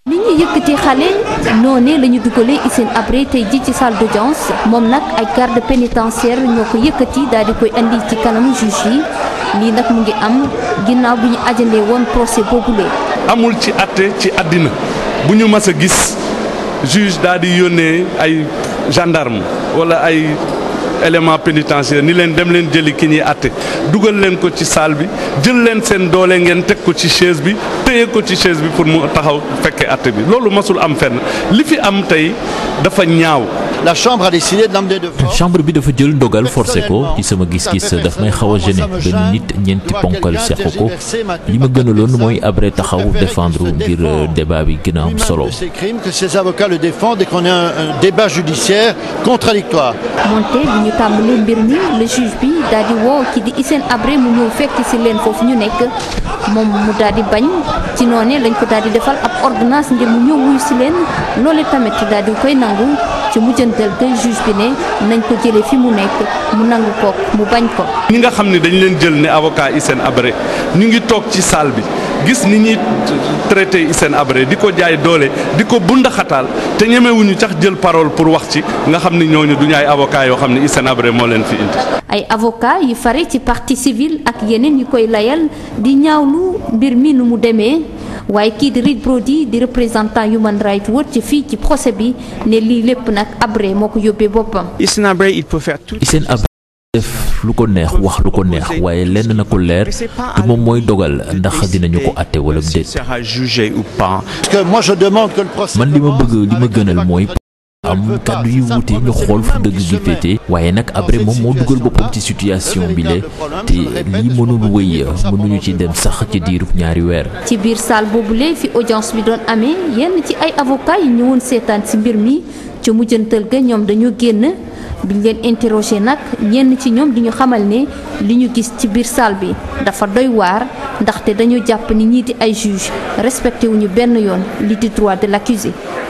ni ñu yëkkati xale noonee la ñu dugalee Hissène Habré tey ji ci salle d'audience moom nag ay garde pénitentiaire ñoo ko yëkkati daal di koy andi ci kanamu juge yi lii nag mu ngi am ginnaaw bi ñu ajandee woon procès boobulee amul ci àtte ci àddina bu ñu mas a gis juge daal di yónnee ay gendarme wala ay élément pénitentiaire ni leen dem leen jëli ki ñuy àtte dugal leen ko ci salle bi jël leen seen doole ngeen teg ko ci chaise bi téye ko ci chaise bi pour mu taxaw fekkee àtte bi loolu masul am fenn li fi am tey dafa ñaaw. la chambre a décidé d'emmener de force. chambre bi dafa jël ndogal forcé ko ci sama gis-gis daf may xaw a gêné benn nit ñeenti ponkal seq ko li ma gënaloon mooy Habré taxaw défendre ngir débat bi gën a am solo. de ces crimes que ces avocats le défendent et qu'on ait un, un débat judiciaire contradictoire. moonte bi ñu tàmbalee mbir mi le juge bi daal di woo ki di Hissène Habré mu ñëw fekk ci leen foofu ñu nekk moom mu daal di bañ ci noonee lañ ko daal di defal ab ordonnance ngir mu ñëw wuyu ci leen loole tamit daal di koy nangu ci mujjantal ga juge bi ne nañ ko jëlee fi mu nekk mu nangu ko mu bañ ko. ñi nga xam ne dañ leen jël ne avocat Hissène Habré ñu ngi toog ci salle bi gis ni ñuy traité Hissène Habré di ko jaay doole di ko bundaxataal te ñemewuñu sax jël parole pour wax ci nga xam ni ñooñu duñu ay avocat yoo xam ne Hissène Habré moo leen fi indi. ay avocat yi fare ci partie civile ak yeneen yi koy layal di ñaawlu mbir mi nu mu demee waaye kii di Reed Brody di représentant Human Rights Watch ci fii ci procès bi ne lii lépp nag Habré moo ko yóbbee boppam. Hissène Habré il peut faire tout. Hissène Habré def lu ko neex wax lu ko neex waaye lenn na ko leer te moom mooy dogal ndax dinañu ko àtte wala déet. sera jugé ou pas. parce que moi je demande que le procès. man li ma bëgg li ma gënal mooy. am kàddu yu wuute ñu xool fu dëgg gi féete waaye nag Habré moom moo dugal boppam ci situation bi le te lii mënul wëy mënuñu ci dem sax ci diirub ñaari weer. ci biir salle boobule fi audience bi doon amee yenn ci ay avocats yi ñëwoon seetaan ci mbir mi ca mujjantal ga ñoom dañoo génn biñ leen interroger nag ñenn ci ñoom di ñu xamal ne li ñu gis ci biir salle bi dafa doy waar ndaxte dañu jàpp ni ñii di ay juge respecté wuñu benn yoon li di droit de l'accusé